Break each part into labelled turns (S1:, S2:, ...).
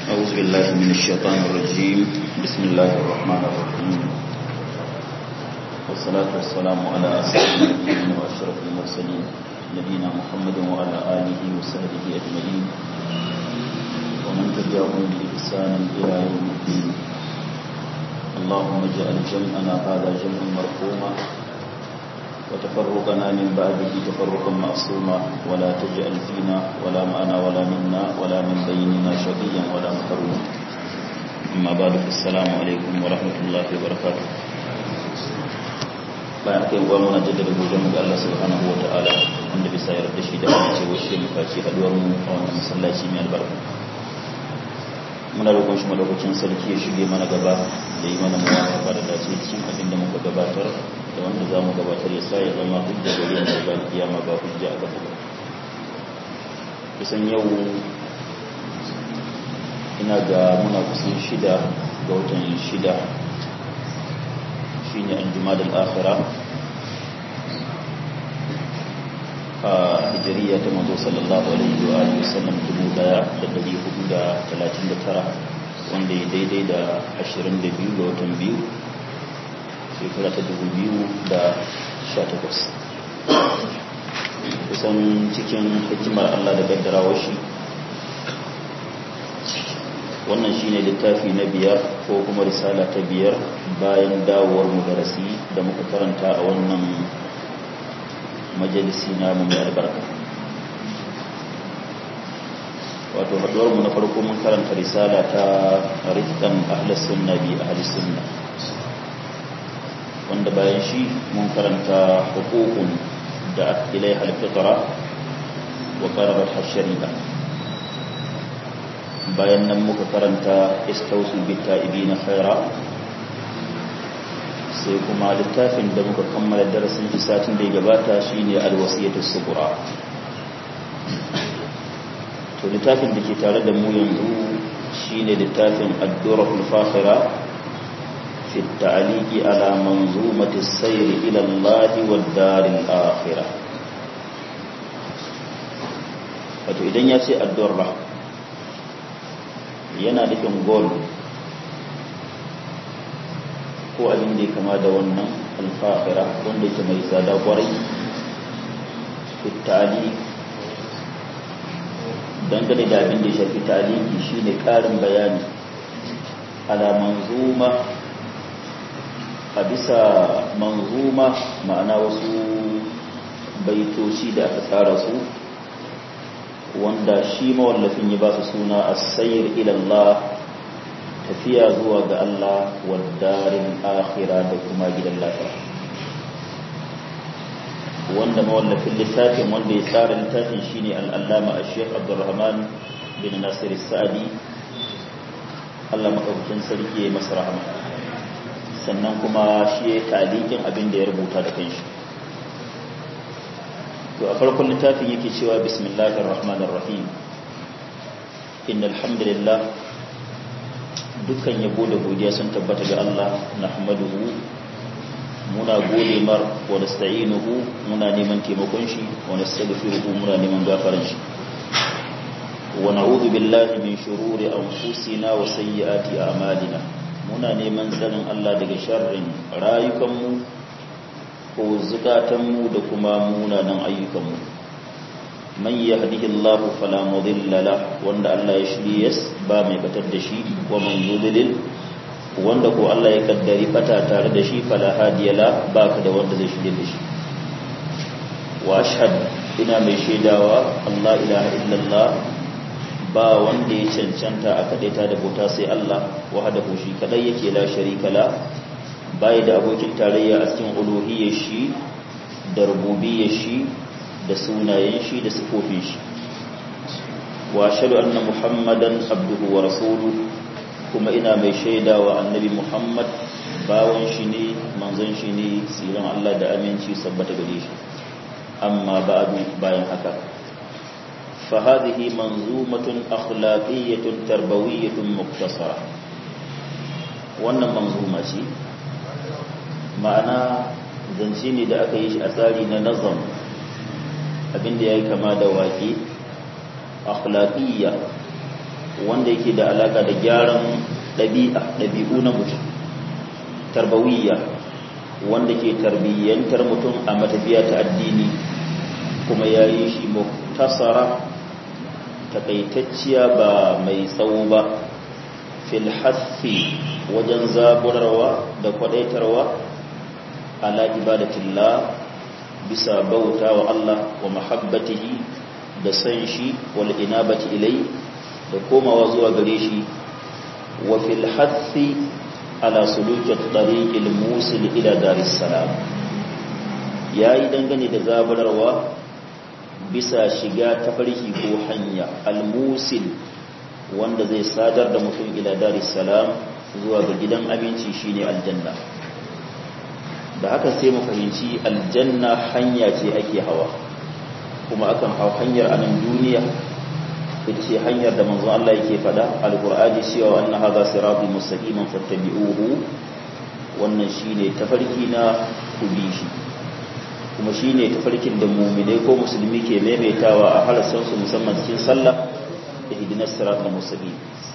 S1: أعوذ بالله من الشيطان الرجيم بسم الله الرحمن الرحيم والصلاة والسلام على أسعد النبيين وأشرف المرسلين نبينا محمد وعلى آله وصحبه أجمعين ومن تبعهم بإحسان إلى يوم الدين اللهم اجعل جمعنا هذا جمعا مرحوما وتفرقنا من بعده تفرقا معصوما ولا تجعل فينا ولا معنا ولا منا ولا من بيننا شقيا ولا محروما أما بعد السلام عليكم ورحمة الله وبركاته bayan kai uwa muna jaddada godon ga Allah subhanahu wa ta'ala wanda bisa yarda shi da ce wace muka ci haduwar mu a wannan masallaci mai albarka muna roƙon shi madaukakin sarki ya shige mana gaba da yi mana muwafaqa da dace cikin abin da muka gabatar da wanda za mu gabatar ya sa ya zama hujja gare mu da kiyama ba hujja a gaba kusan yau ina ga muna kusan shida ga watan shida shine an jumadal akhira a hijiriya ta manzo sallallahu alaihi wa alihi wasallam 1439 wanda ya daidai da 22 ga watan biyu shekara ta 2018 kusan cikin hikimar Allah da gaddarawar shi wannan shine littafi na biyar ko kuma risala ta biyar bayan dawowar mu darasi da muka karanta a wannan majalisi namu mai albarka wato haduwar mu na farko mun karanta risala ta rifkan ahlus sunna bi ahlus sunna wanda bayan shi mun karanta hukukun da ilaiha al-fitra wa qarabat ash-shari'a bayan nan muka karanta istausu bitta'ibina khaira sai kuma littafin da muka kammala darasin satin da ya gabata shine alwasiyatu subra to littafin da ke tare da mu yanzu shine littafin ad-durrul fakhira fi at-ta'liqi ala manzumati as-sayr ila Allah wad-daril akhirah wato idan ya ce ad-durra yana nufin gol ko abin da ya kama da wannan alfahira wanda ke mai tsada kwarai fitali dangane da abin da ya shafi taliki shine karin bayani ala manzuma a bisa manzuma ma'ana wasu baitoci da aka tsara su wanda shi mawallafin ya ba su suna as-sayr ila Allah tafiya zuwa ga Allah wadarin akhira da kuma gidan lafiya wanda mawallafin littafin wanda ya tsara littafin shine al-allama ash-shaykh Abdurrahman bin Nasir as-Sa'di Allah madaukakin sarki ya masa rahama sannan kuma shi ya talikin abin da ya rubuta da kanshi to a farkon littafin yake cewa bismillahir rahmanir rahim innal hamdalillah dukkan yabo da godiya sun tabbata ga Allah nahmaduhu muna gode mar wa nasta'inuhu muna neman taimakon shi wa nastaghfiruhu muna neman gafaran shi wa na'udhu billahi min shururi anfusina wa sayyiati a'malina muna neman tsarin Allah daga sharrin rayukanmu ko zukatanmu da kuma munanan ayyukanmu man yahdihillahu fala mudilla la wanda Allah ya shirye ba mai batar da shi wa man yudlil wanda ko Allah ya kaddari bata tare da shi fala hadiya la baka da wanda zai shirye da shi wa ashhad ina mai shaidawa Allah ilaha illallah ba wanda ya cancanta a kadaita da bauta sai Allah wahdahu shi kadai yake la sharika la bai da abokin tarayya a cikin uluhiyyar shi da rububiyyar shi da sunayen shi da sifofin shi wa ashhadu anna muhammadan abduhu wa rasuluhu kuma ina mai shaida wa annabi muhammad bawan shi ne manzon shi ne tsiran Allah da aminci sabbata gare shi amma ba'du bayan haka fa hadhihi manzumatun akhlaqiyyatun tarbawiyyatun muktasara wannan manzuma ce ma'ana zance ne da aka yi shi a tsari na nazam abinda ya yi kama da waƙe akhlaqiyya wanda yake da alaka da gyaran ɗabi'a ɗabi'u na mutum tarbawiyya wanda ke tarbiyyantar mutum a matafiya ta addini kuma ya yi shi muktasara takaitacciya ba mai tsawo ba fil hassi wajen zaburarwa da kwadaitarwa ala ibadatillah bisa bauta wa Allah wa mahabbatihi da san shi wal inabati ilai da komawa zuwa gare shi wa fil hassi ala suluki tariqil musil ila daris salam yayi dangane da zaburarwa bisa shiga tafarki ko hanya al-musil wanda zai sadar da mutum ila daris salam zuwa ga gidan abinci shine aljanna da haka sai mu fahimci aljanna hanya ce ake hawa kuma akan hau hanyar a nan duniya ita ce hanyar da manzo Allah yake fada alqur'ani cewa anna hadha siratul mustaqiman fattabi'uhu wannan shine tafarki na kubi shi kuma shine tafarkin da mu'minai ko musulmi ke maimaitawa a harasan su musamman cikin sallah ihdinas siratal mustaqim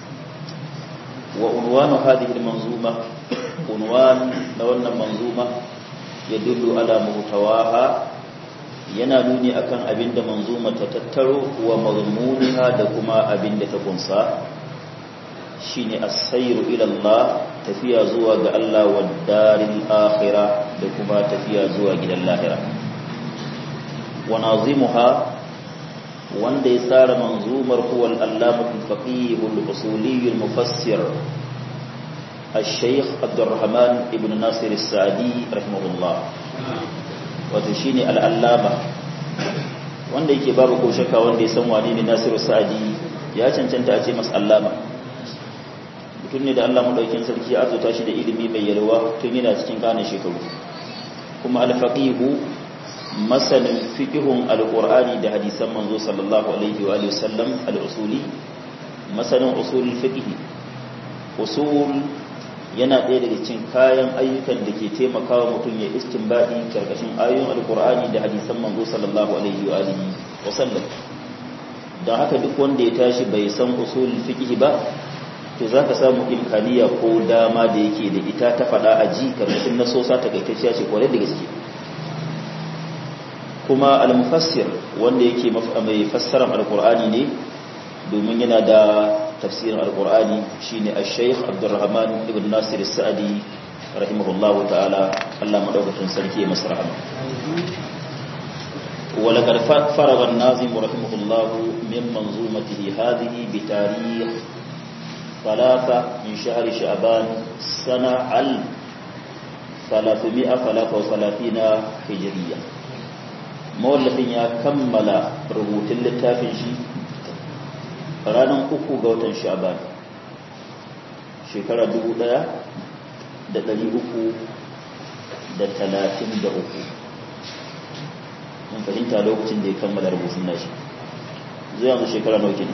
S1: wa unwanu hadhihi almanzuma unwan na wannan manzuma yadullu ala muhtawaha yana nuni akan abinda manzuma ta tattaro wa mazmuniha da kuma abinda ta kunsa shine as-sayru ila Allah tafiya zuwa ga Allah wa daril akhirah da kuma tafiya zuwa gidan lahira wa nazimuha wanda ya tsara manzumar huwa al-allamah al-faqih al-usuli al-mufassir الشيخ عبد الرحمن ابن ناصر السعدي رحمه الله wato shine al'allama wanda yake babu ko shakka wanda ya san wane ne Nasiru Sa'di ya cancanta a ce masa allama mutum ne da Allah madaukakin sarki ya azuta shi da ilimi mai yalwa tun yana cikin kanin shekaru kuma al-faqihu masanin fiqhun al-qur'ani da hadisan manzo sallallahu alaihi wa alihi wasallam al-usuli masanin usul fiqh usul yana ɗaya daga cikin kayan ayyukan da ke taimakawa mutum ya istinbadi karkashin ayoyin alkur'ani da hadisan manzo sallallahu alaihi wa alihi wa sallam don haka duk wanda ya tashi bai san usul fiqh ba to zaka samu imkaniya ko dama da yake da ita ta fada a ji karkashin nasosa ta gaitacciya ce kwarai da gaske kuma al-mufassir wanda yake mai fassarar alkur'ani ne domin yana da tafsirin alkur'ani shine al-shaykh abdurrahman ibn nasir as-sa'di rahimahullahu ta'ala Allah madaukakin sarki ya masa rahama ولقد فرغ الناظم رحمه الله من منظومته هذه بتاريخ ثلاثة من شهر شعبان سنة ال ثلاثمائة ثلاثة وثلاثين هجرية مولفين يا كمل ربوت اللتافين شي ranar uku ga watan sha'ban shekara dubu ɗaya da ɗari uku da talatin da uku mun fahimta lokacin da ya kammala rubutun nashi zai yanzu shekara nauki ne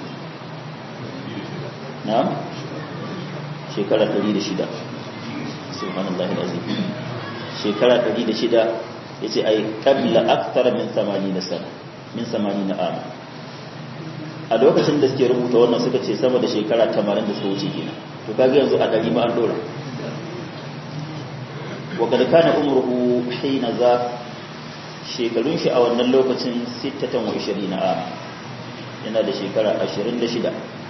S1: na shekara ɗari da shida subhanallah azim shekara ɗari da shida ya ce ai ƙabla aktara min samani na sana min samani na ama a lokacin da suke rubuta wannan suka ce sama da shekara 80 da suka wuce kenan to kaga yanzu a dari ma an dora wa kad kana umruhu hina za shekarun shi a wannan lokacin 26 am yana da shekara 26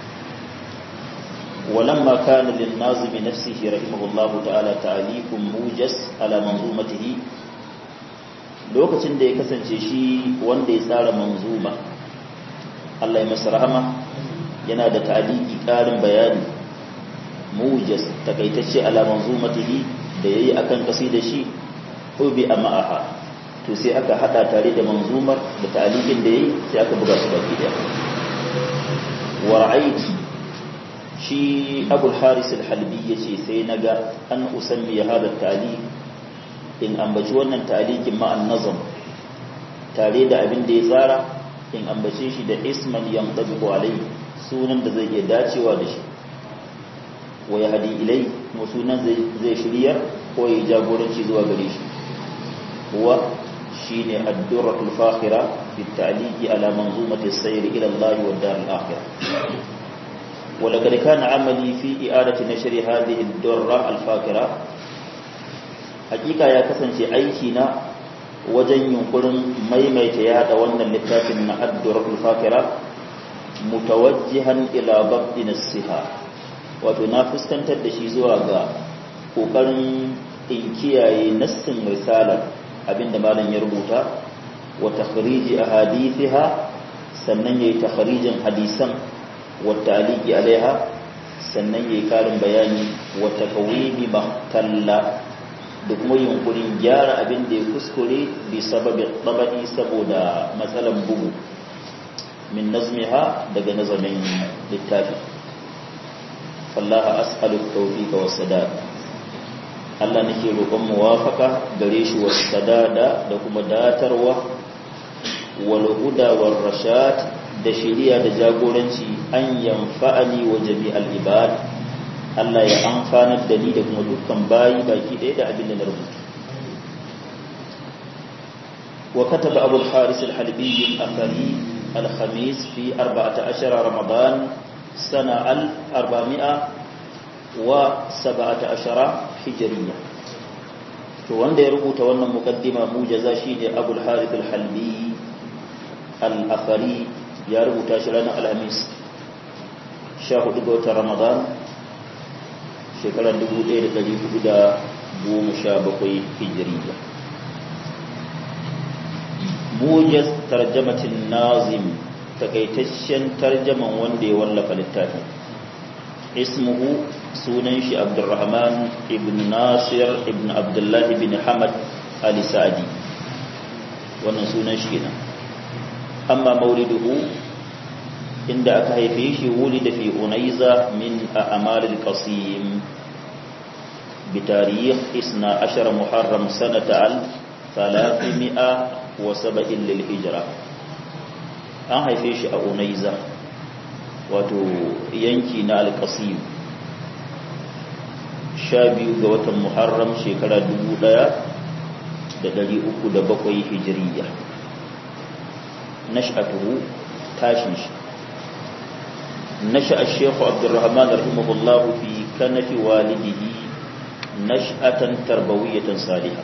S1: ولما كان للناظم نفسه رحمه الله تعالى تعليق موجز على منظومته lokacin da ya kasance shi wanda ya tsara manzuma Allah ya masa rahama yana da ta'aliki ƙarin bayani mujas takaitacce ala manzumatihi da yayi akan kasi da shi ubi ama'aha to sai aka hada tare da manzumar da ta'alikin da yayi sai aka buga su baki daya wa ra'aiti shi abul haris al-halbi yace sai naga an usammi hada ta'liq in ambaci wannan ta'liqin ma'an nazam tare da abin da ya tsara in ambace shi da isman yantabiqu alai sunan da zai iya dacewa da shi wa ya hadi ilai kuma sunan zai shirya ko ya jagoranci zuwa gare shi huwa shine ad-durratul fakhira fi at-ta'liqi ala manzumati as-sayr ila Allah wa dar al-akhirah ولقد كان عملي في إعادة نشر هذه الدرة الفاكرة حقيقة يا كسن أيكينا وجن ينقلن ميميت يهد وانا اللتاف من الدرة الفاكرة متوجها إلى ضبط نسها وتنافس كانت تدشيزوا ƙoƙarin in kiyaye nassin risalar abinda malam ya rubuta wa takhriji ahadithiha sannan yayi takhrijin hadisan wa ta'liqi alaiha sannan yayi karin bayani wa takawimi mahtalla da kuma yunkurin gyara abin da ya kuskure bi sababi tabadi saboda matsalan bugu min nazmiha daga nazamin littafi fallaha as'alu tawfiqa was sadad Allah nake roƙon muwafaka gare shi wa sadada da kuma datarwa wal huda war rashad da shiriya da jagoranci an yanfa'ani wa jami'al ibad Allah ya amfanar da ni da kuma dukkan bayi baki ɗaya da abin da na rubuta wa kataba Abu al-Haris al-Halbi al-Athari al-Khamis fi 14 Ramadan sana al-400 wa 17 hijriya to wanda ya rubuta wannan mukaddima mujaza shine Abu al-Harith al-Halbi al-Athari ya rubuta shi ranar Alhamis 14 ga watan Ramadan shekarar 1417 hijriya mujaz tarjamatin nazim takaitaccen tarjaman wanda ya wallafa littafin ismuhu sunan shi abdurrahman ibn nasir ibn abdullah ibn hamad ali sa'adi wannan sunan shi kenan amma mauliduhu inda aka haife shi wulida fi unaiza min a'mal al-qasim بتاريخ 12 محرم سنة 307 للهجرة an haife shi a unaiza wato yanki na alkasim sha biyu ga watan muharram shekara dubu ɗaya da dari uku da bakwai hijiriya nash'atuhu tashin shi nasha shekhu abdurrahman rahimahullahu fi kanafi walidihi nash'atan tarbawiyatan salihah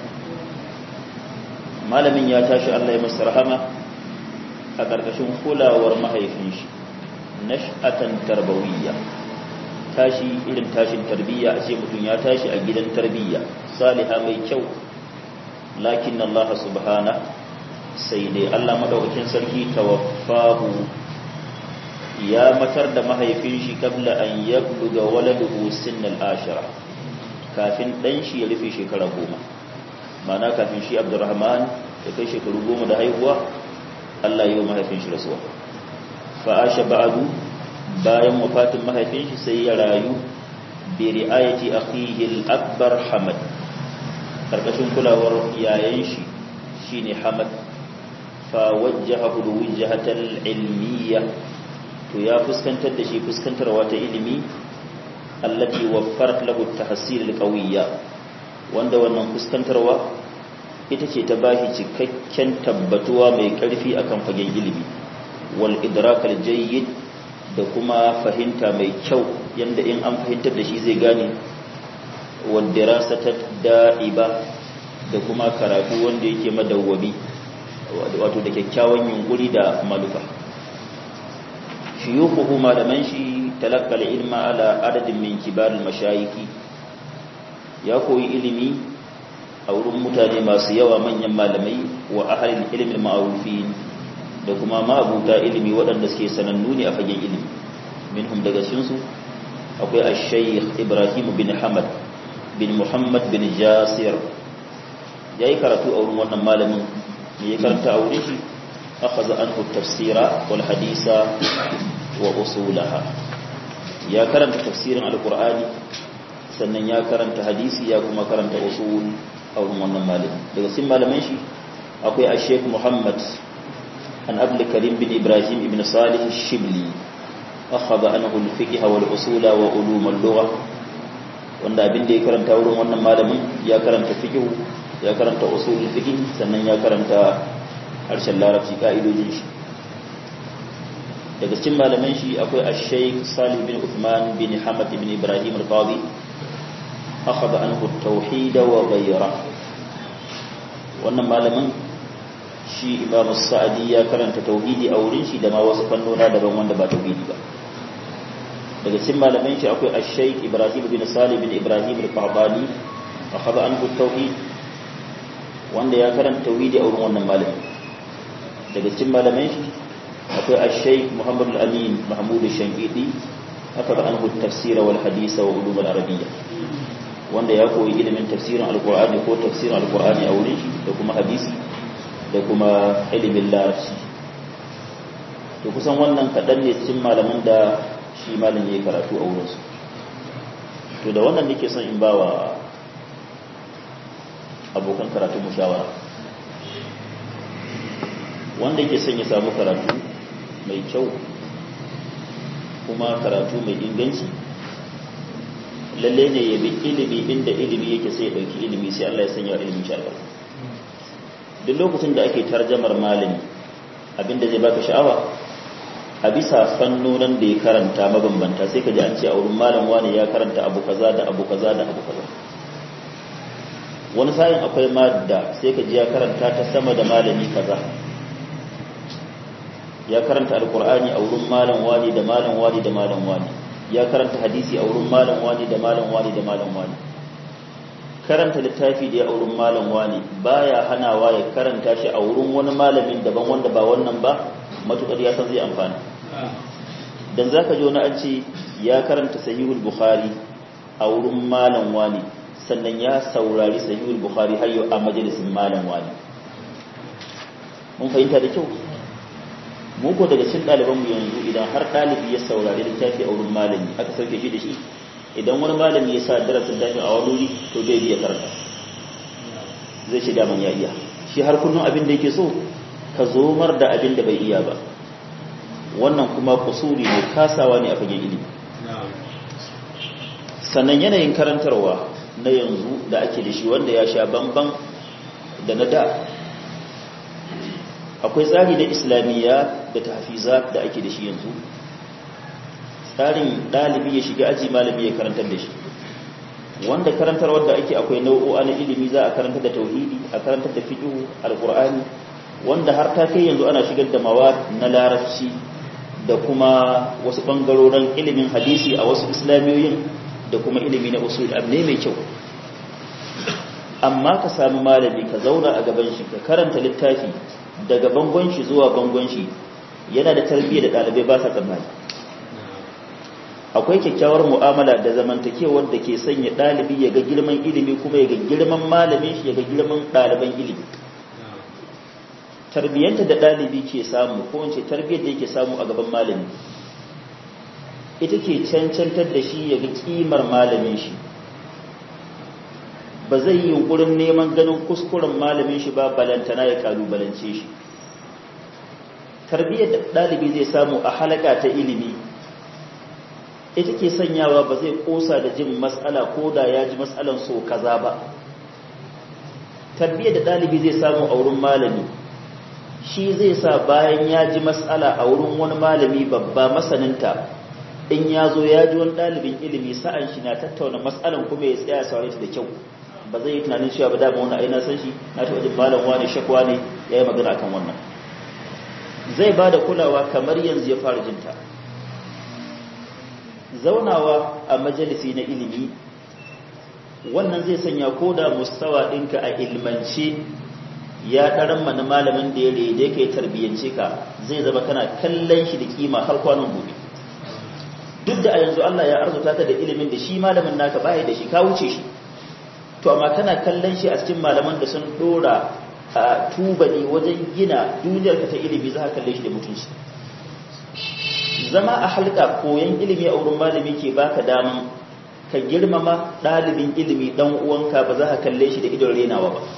S1: malamin ya tashi Allah ya masa rahama a ƙarƙashin kulawar mahaifin shi nash'atan tarbawiyya tashi irin tashin tarbiyya a ce mutum ya tashi a gidan tarbiyya saliha mai kyau lakin Allah subhana sai dai Allah madaukakin sarki tawaffahu ya matar da mahaifin shi kabla an yabluga waladuhu sinnal ashira kafin dan shi ya rufe shekara goma mana kafin shi abdurrahman ya kai shekaru goma da haihuwa Allah yi wa mahaifin shi rasuwa fa'asha ba'adu bayan wafatin mahaifin shi sai ya rayu bi ri'ayati akhihi al-akbar Hamad karkashin kulawar yayan shi shine Hamad fa wajjahahu wijhatal ilmiyya to ya fuskantar da shi fuskantarwa ta ilimi allati waffarat lahu at-tahsil al-qawiyya wanda wannan fuskantarwa ita ce ta bashi cikakken tabbatuwa mai ƙarfi akan fagen ilimi wal idrakal jayyid da kuma fahimta mai kyau yanda in an fahimtar da shi zai gane wal dirasata da'iba da kuma karatu wanda yake madawwabi wato da kyakkyawan yunkuri da malufa shuyukhu malaman shi talaqqal ilma ala adadin min kibar mashayiki ya koyi ilimi a wurin mutane masu yawa manyan malamai wa ahalin ilimin ma'arufin da kuma ma'abuta ilimi waɗanda suke sanannu ne a fagen ilimi minhum daga cikinsu akwai ash-shaykh Ibrahim bin Hamad bin Muhammad bin Jasir yayi karatu a wurin wannan malamin ne ya karanta a wurin shi akhadha anhu tafsira wal hadisa wa usulaha ya karanta tafsirin alqur'ani sannan ya karanta hadisi ya kuma karanta usul a wurin wannan malami daga cikin malaman shi akwai a sheik muhammad an abul karim bin ibrahim ibn salih shibli akhadha anhu al-fiqh wal usul wa ulum al-lugha wanda abin da ya karanta wurin wannan malamin ya karanta fiqh ya karanta usul fiqh sannan ya karanta harshen larabci ka'idojin shi daga cikin malaman shi akwai ash-shaykh Salih bin Uthman bin Hamad bin Ibrahim al-Qadi akhadha anhu at-tauhid wa ghayra wannan malamin shi Imam Sa'di ya karanta tauhidi a wurin shi da ma wasu fannona daban wanda ba tauhidi ba daga cikin malaman shi akwai ash-shaykh Ibrahim bin Salih bin Ibrahim al-Qahdani akhadha anhu at-tauhid wanda ya karanta tauhidi a wurin wannan malamin daga cikin malaman shi akwai al-shaykh Muhammad al-Amin Mahmud al-Shankidi aka da anhu tafsir wal hadith wa ulum al-arabiyya wanda ya koyi ilimin tafsirin al-Qur'ani ko tafsirin al-Qur'ani a wurin shi da kuma hadisi da kuma ilimin larabci to kusan wannan kadan ne cikin malaman da shi malam yayi karatu a wurin su to da wannan nake son in bawa abokan karatu mushawara wanda yake son ya samu karatu mai kyau kuma karatu mai inganci lalle ne ya bi ilimi inda ilimi yake sai ya dauki ilimi sai Allah ya sanya ilimin shi albarka duk lokacin da ake tarjamar malami abinda zai baka sha'awa a bisa fannonin da ya karanta mabambanta sai ka ji an ce a wurin malam wani ya karanta abu kaza da abu kaza da abu kaza wani sa'in akwai madda sai ka ji ya karanta ta sama da malami kaza ya karanta alkur'ani a wurin malam wani da malam wani da malam wani ya karanta hadisi a wurin malam wani da malam wani da malam wani karanta littafi da ya a wurin malam wani baya hanawa ya karanta shi a wurin wani malamin daban wanda ba wannan ba matukar ya san zai amfana dan zaka ji wani an ce ya karanta sahihul bukhari a wurin malam wani sannan ya saurari sahihul bukhari har yau a majalisin malam wani mun fahimta da kyau mu ko daga cikin ɗalibanmu yanzu idan har ɗalibi ya saurari littafi a wurin malami aka sauke shi da shi idan wani malami ya sa darasin littafi a wani wuri to zai biya karanta zai shiga man ya iya shi har kullum abin da yake so ka zomar da abin da bai iya ba wannan kuma kusuri ne kasawa ne a fagen ilimi sannan yanayin karantarwa na yanzu da ake da shi wanda ya sha bamban da na da akwai tsari na islamiyya da tahfiza da ake da shi yanzu tsarin ɗalibi ya shiga aji malami ya karantar da shi wanda karantar wadda ake akwai nau'o'a na ilimi za a karantar da tauhidi a karantar da fiqh alqur'ani wanda har ta kai yanzu ana shigar da mawad na larabci da kuma wasu bangarorin ilimin hadisi a wasu islamiyoyin da kuma ilimi na usul abne mai kyau amma ka sami malami ka zauna a gaban shi ka karanta littafi daga bangon shi zuwa bangon shi yana da tarbiyyar da ɗalibai ba sa tsammani akwai kyakkyawar mu'amala da zamantakewar da ke sanya ɗalibi ya ga girman ilimi kuma ya ga girman malamin shi ya ga girman ɗaliban ilimi tarbiyyanta da ɗalibi ke samu ko wance tarbiyyar da yake samu a gaban malami ita ke cancantar da shi ya ga kimar malamin shi ba zai yi yunkurin neman ganin kuskuren malamin shi ba balantana ya kalubalance shi tarbiyyar da ɗalibi zai samu a halaka ta ilimi ita ke sanyawa ba zai kosa da jin matsala ko da ya ji matsalan so kaza ba tarbiyyar da ɗalibi zai samu a wurin malami shi zai sa bayan ya ji matsala a wurin wani malami babba masaninta in ya zo ya ji wani ɗalibin ilimi sa'an shi na tattauna matsalan kuma ya tsaya saurari da kyau ba zai yi tunanin cewa ba dama wani aina san shi na taɓa jin malam wani shakwa ne ya yi magana akan wannan zai ba da kulawa kamar yanzu ya fara jinta zaunawa a majalisi na ilimi wannan zai sanya ko da mustawa ɗinka a ilmance ya ɗaran mana malamin da ya rede ka ya tarbiyyance ka zai zama kana kallon shi da kima har kwanan gobe duk da a yanzu Allah ya arzuta ka da ilimin da shi malamin naka baya da shi ka wuce shi to amma kana kallon shi a cikin malaman da sun dora a tubali wajen gina duniyar ka ta ilimi za ka kalle shi da mutunci zama a halka koyon ilimi a wurin malami ke baka daman ka girmama ɗalibin ilimi ɗan uwanka ba za ka kalle shi da idon renawa ba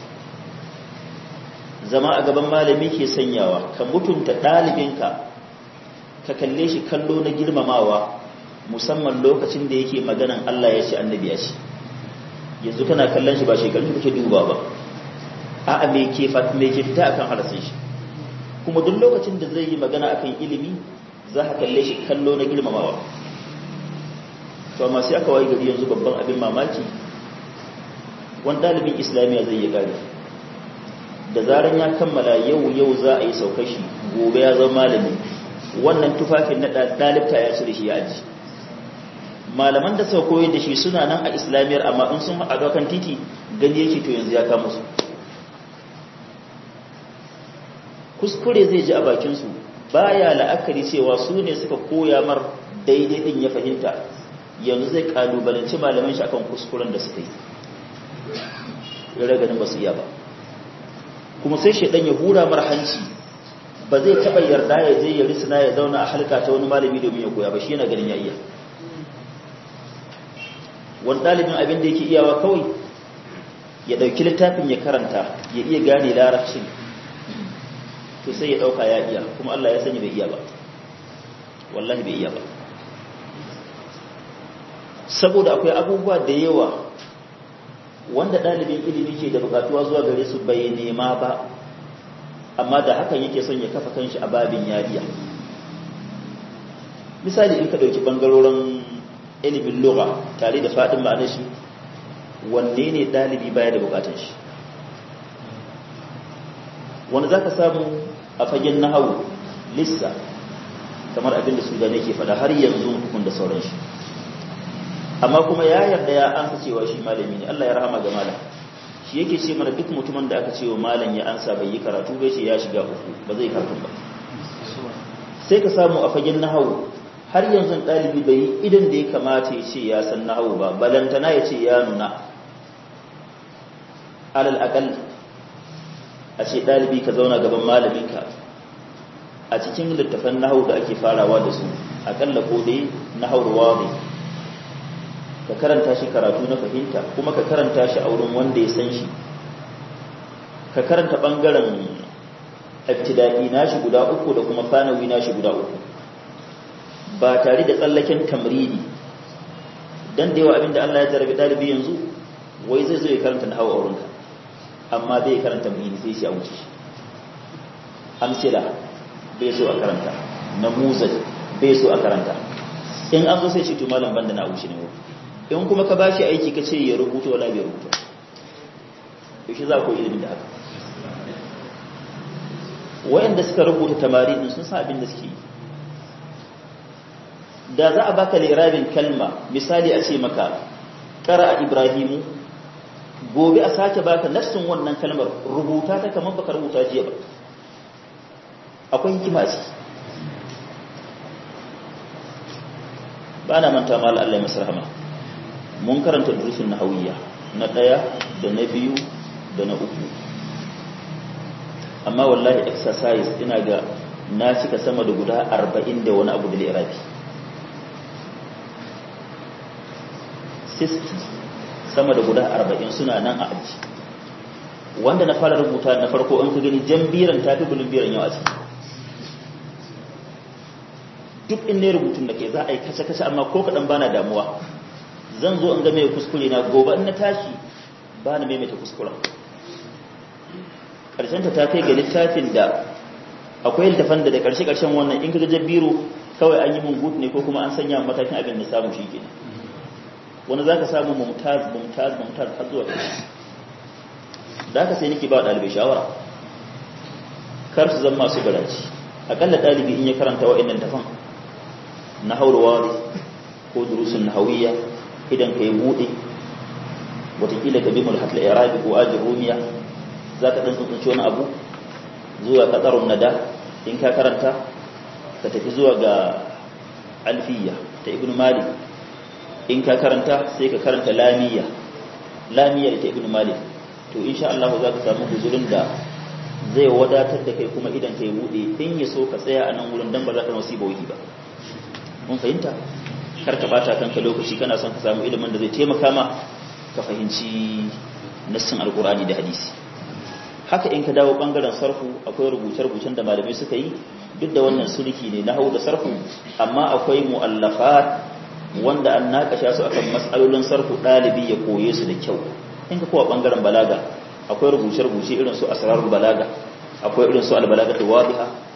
S1: zama a gaban malami ke sanyawa ka mutunta ɗalibinka ka kalle shi kallo na girmamawa musamman lokacin da yake maganan Allah ya ce annabi ya ce yanzu kana kallon shi ba shekaru kake duba ba a'a me ke me ke fita akan harasin shi kuma duk lokacin da zai yi magana akan ilimi za ka kalle shi kallo na girmamawa to amma sai aka wayi gari yanzu babban abin mamaki wani ɗalibin islamiyya zai yi gari da zaran ya kammala yau yau za a yi saukar shi gobe ya zama malami wannan tufafin na ɗalibta ya cire shi ya aji malaman da suka koyar da shi suna nan a islamiyyar amma in sun haɗu kan titi gani yake to yanzu ya kama su kuskure zai ji a bakinsu baya la'akari cewa su ne suka koya mar daidai din ya fahimta yanzu zai kalubalanci malaman shi akan kuskuren da suka yi ganin ba su iya ba kuma sai shaidan ya hura mar hanci ba zai taɓa yarda ya je ya risina ya zauna a halka ta wani malami domin ya koya ba shi yana ganin ya iya wani ɗalibin abin da yake iyawa kawai ya ɗauki littafin ya karanta ya iya gane larabcin to sai ya ɗauka ya iya kuma Allah ya sani bai iya ba wallahi bai iya ba saboda akwai abubuwa da yawa wanda ɗalibin ilimi ke da bukatuwa zuwa gare su bai nema ba amma da hakan yake son ya kafa kanshi a babin yariya misali in ka ɗauki ɓangarorin ilimin lura tare da faɗin ma'anar shi wanne ne ɗalibi baya da bukatun shi wanda za ka samu a fagen nahawu lissa kamar abin da sudane ke faɗa har yanzu hukun da sauran shi amma kuma ya yarda ya ansa cewa shi malami ne Allah ya rahama ga malam shi yake ce mana duk mutumin da aka ce wa malam ya ansa bai yi karatu bai ce ya shiga uku ba zai karatu ba sai ka samu a fagen nahawu har yanzu ɗalibi bai yi idan da ya kamata ya ce ya san nahawu ba balantana ya ce ya nuna alal akal a ce ɗalibi ka zauna gaban malaminka a cikin littafan nahawu da ake farawa da su akalla ko dai nahawar wadi ka karanta shi karatu na fahimta kuma ka karanta shi a wurin wanda ya san shi ka karanta ɓangaren ibtida'i nashi guda uku da kuma fanawi nashi guda uku ba tare da tsallaken tamridi dan da yawa abinda Allah ya jarabi dalibi yanzu wai zai zo ya karanta na hawa aurenka amma bai karanta tamridi sai shi a wuce amsila bai so a karanta namuzaj bai so a karanta in an zo sai shi to malam banda na wuce ne in kuma ka bashi aiki ka ce ya rubuta wala bai rubuta yaushe za ku ilimin da haka wayanda suka rubuta tamari din sun san abin da suke yi da za a baka lirabin kalma misali a ce maka ƙara a ibrahimu gobe a sake baka nassin wannan kalmar rubuta ta kamar baka rubuta jiya ba akwai hikima ce ba na manta mal Allah ya masarhama mun karanta durusun nahawiyya na ɗaya da na biyu da na uku amma wallahi exercise ina ga na cika sama da guda arba'in da wani abu da lirabi sama da guda arba'in suna nan a aji wanda na fara rubuta na farko an ka gani jan biran ta fi bulun biran yau a ciki duk in ne rubutun da ke za a yi kace-kace amma ko kaɗan bana damuwa zan zo in ga mai kuskure na gobe in na tashi ba na maimaita kuskuren ƙarshenta ta kai ga littafin da akwai littafan da da ƙarshe-ƙarshen wannan in ka ga biro kawai an yi mun gut ne ko kuma an sanya matakin abin da samu shi kenan wani za ka samu mumtaz mumtaz mumtaz har zuwa ƙarshe da haka sai nake ba ɗalibai shawara kar su zama masu garaci akalla ɗalibi in ya karanta wa'annan tafan na haurawa ko durusun nahawiyya idan ka yi buɗe watakila ka bi mulhat al-irabi ko ajin rumiya za ka ɗan tsuntsunci wani abu zuwa ƙasarun nada in ka karanta ka tafi zuwa ga alfiya ta ibn malik in ka karanta sai ka karanta lamiya lamiya da ta ibn malik to insha Allah za ka samu guzurin da zai wadatar da kai kuma idan ka yi buɗe in ya so ka tsaya a nan wurin dan ba za ka nasiba wuki ba mun fahimta kar ka bata kanka lokaci kana son ka samu ilimin da zai taimaka ma ka fahimci nassin alkur'ani da hadisi haka in ka dawo bangaren sarfu akwai rubuce-rubucen da malamai suka yi duk da wannan sulki ne na hau da sarfu amma akwai mu'allafat wanda an nakasha su akan matsalolin sarfu ɗalibi ya koye su da kyau in ka kowa bangaren balaga akwai rubuce-rubuce irin su asrarul balaga akwai irin su albalaga wadiha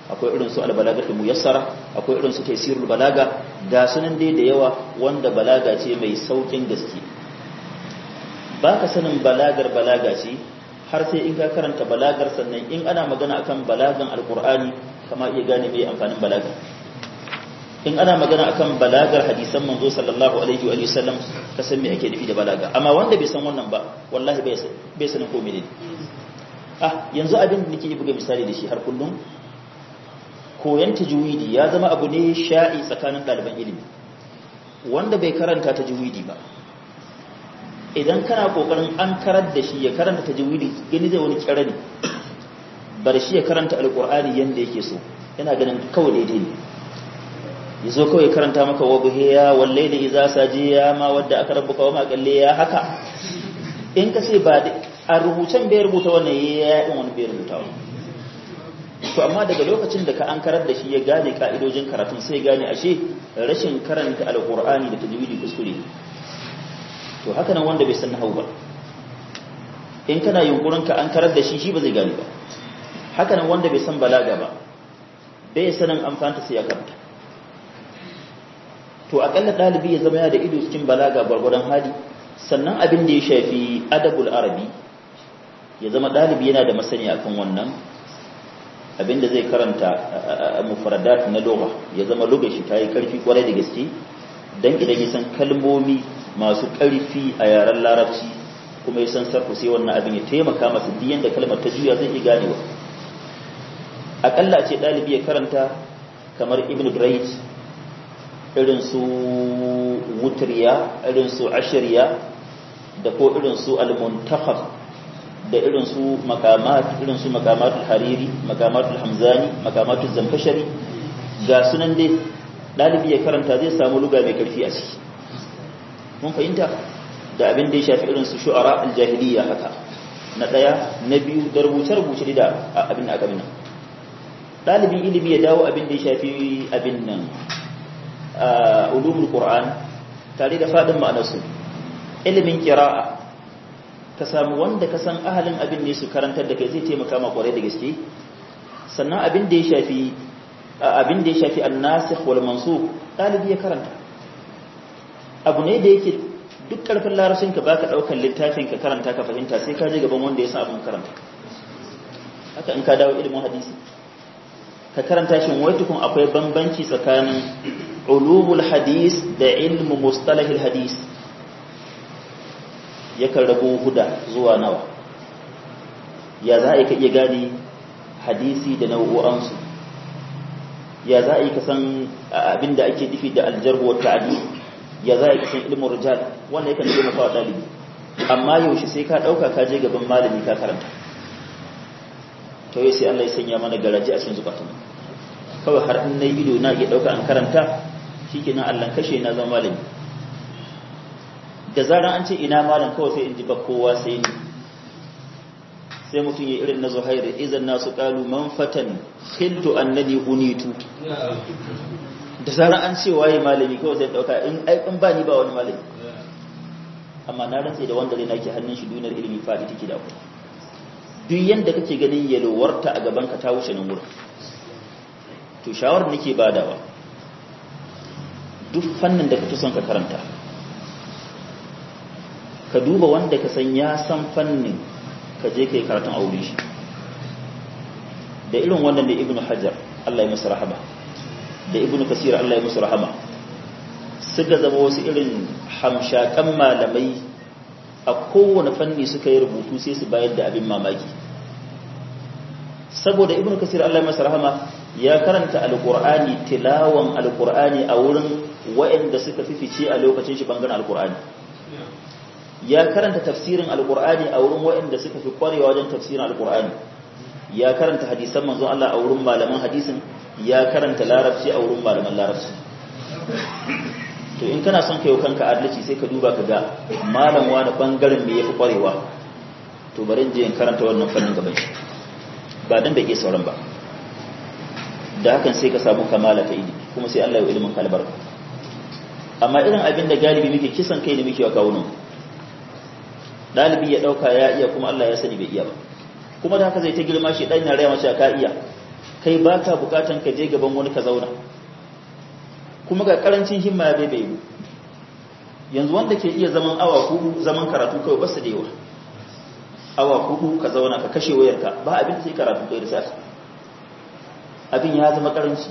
S1: akwai irin su albalagatu muyassara akwai irin su taysirul balaga ga sunan dai da yawa wanda balaga ce mai saukin gaske baka sanin balagar balaga ce har sai in ka karanta balagar sannan in ana magana akan balagan alqur'ani kama iya gane mai amfanin balaga in ana magana akan balagar hadisan manzo sallallahu alaihi wa sallam ka san me ake nufi da balaga amma wanda bai san wannan ba wallahi bai san bai sanin ko menene ah yanzu abin da nake buga misali da shi har kullum koyan tajwidi ya zama abu ne sha'i tsakanin ɗaliban ilimi wanda bai karanta tajwidi ba idan kana kokarin an karar da shi ya karanta tajwidi gani zai wani kirani bar shi ya karanta alqur'ani yanda yake so yana ganin kawai daidai ne yazo kawai karanta maka wa buhiya wallahi idza sajiya ma wadda aka rabbuka wa ma qalle ya haka in ka ce ba a rubucen bai rubuta wannan ya yi wani bai rubuta wani to amma daga lokacin da ka an karar da shi ya gane ka'idojin karatun sai gane ashe rashin karanta alqur'ani da tajwidi kuskure to haka nan wanda bai san nahwu ba in kana yunkurin ka an karar da shi shi ba zai gane ba haka nan wanda bai san balaga ba bai sanin amfanta sai ya karanta to akalla dalibi ya zama ya da ido cikin balaga gwargwadon hali sannan abin da ya shafi adabul arabi ya zama dalibi yana da masani akan wannan abin da zai karanta mufradat na lugha ya zama lugha shi ta yi karfi kwarai da gaske dan idan ya san kalmomi masu karfi a yaren larabci kuma ya san sarfu sai wannan abin ya taimaka masa duk yanda kalmar ta juya zai iya ganewa akalla ce dalibi ya karanta kamar ibn Braid irin su wutriya irin su ashiriya da ko irin su al-muntakhab da irin su makamat irin su makamatul hariri makamatul hamzani makamatul zamfashari ga sunan dai dalibi ya karanta zai samu luga mai karfi a ciki mun fahimta da abin da ya shafi irin su shu'ara al-jahiliya haka na daya na biyu da rubuce rubuce da abin aka bin dalibin ilimi ya dawo abin da ya shafi abin nan ulumul qur'an tare da fadin ma'anarsu ilimin qira'a ka samu wanda ka san ahalin abin ne su karantar da kai zai taimaka ma kwarai da gaske sannan abin da ya shafi abin da ya shafi an-nasikh wal mansukh dalibi ya karanta abu ne da yake duk karfin larabcin ka baka daukar littafin ka karanta ka fahimta sai ka je gaban wanda ya san abin karanta haka in ka dawo ilimin hadisi ka karanta shi wai tukun akwai bambanci tsakanin ulumul hadis da ilmu mustalahil hadis yakan rabu huda zuwa nawa ya za a yi ka iya gane hadisi da nau'o'ansu ya za a yi ka san abin da ake nufi da aljarhu wa ta'adi ya za a yi ka san ilmin rijal wannan yakan taimaka wa ɗalibi amma yaushe sai ka ɗauka ka je gaban malami ka karanta to yau sai Allah ya sanya mana garaji a cikin zukatan kawai har in na ido na iya ɗauka an karanta shi ke nan allon kashe na zama malami da zaran an ce ina malam kawai sai in ji ba kowa sai ni sai mutum ya irin na zuhairu izan nasu kalu man fatan khiltu annani unitu da zaran an ce waye malami kawai sai ɗauka in aikin ba ni ba wani malami amma na rantse da wanda zai nake hannun shi duniyar ilimi faɗi take da ku duk yanda kake ganin yalwarta a gaban ka ta wuce nan wurin to shawarar nake badawa duk fannin da kake son ka karanta ka duba wanda ka san ya san fannin ka je kai karatun aure shi da irin wannan da ibnu hajar Allah ya masa rahama da ibnu kasir Allah ya masa rahama suka zama wasu irin hamshakan malamai a kowane fanni suka yi rubutu sai su bayar da abin mamaki saboda ibnu kasir Allah ya masa rahama ya karanta alkur'ani tilawan alkur'ani a wurin waɗanda suka fifice a lokacin shi bangaren alkur'ani ya karanta tafsirin alkur'ani a wurin waɗanda suka fi kwarewa wajen tafsirin alkur'ani ya karanta hadisan manzon Allah a wurin malaman hadisin ya karanta larabci a wurin malaman larabci to in kana son kayo kanka adalci sai ka duba ka ga malam wani bangaren me yafi kwarewa to bari in je in karanta wannan fannin gaban shi ba dan bai ke sauran ba da hakan sai ka samu kamala ta ilimi kuma sai Allah ya ilimin kalbar amma irin abin da galibi muke kisan kai ne muke wa kawunan dalibi ya dauka ya iya kuma Allah ya sani bai iya ba kuma da haka zai ta girma shi dan na rayuwa mace ka iya kai ba ka bukatan ka je gaban wani ka zauna kuma ga karancin himma ya bai mu yanzu wanda ke iya zaman awa hudu zaman karatu kawai basu da yawa awa hudu ka zauna ka kashe wayarka ba abin sai karatu kai da safi abin ya zama karanci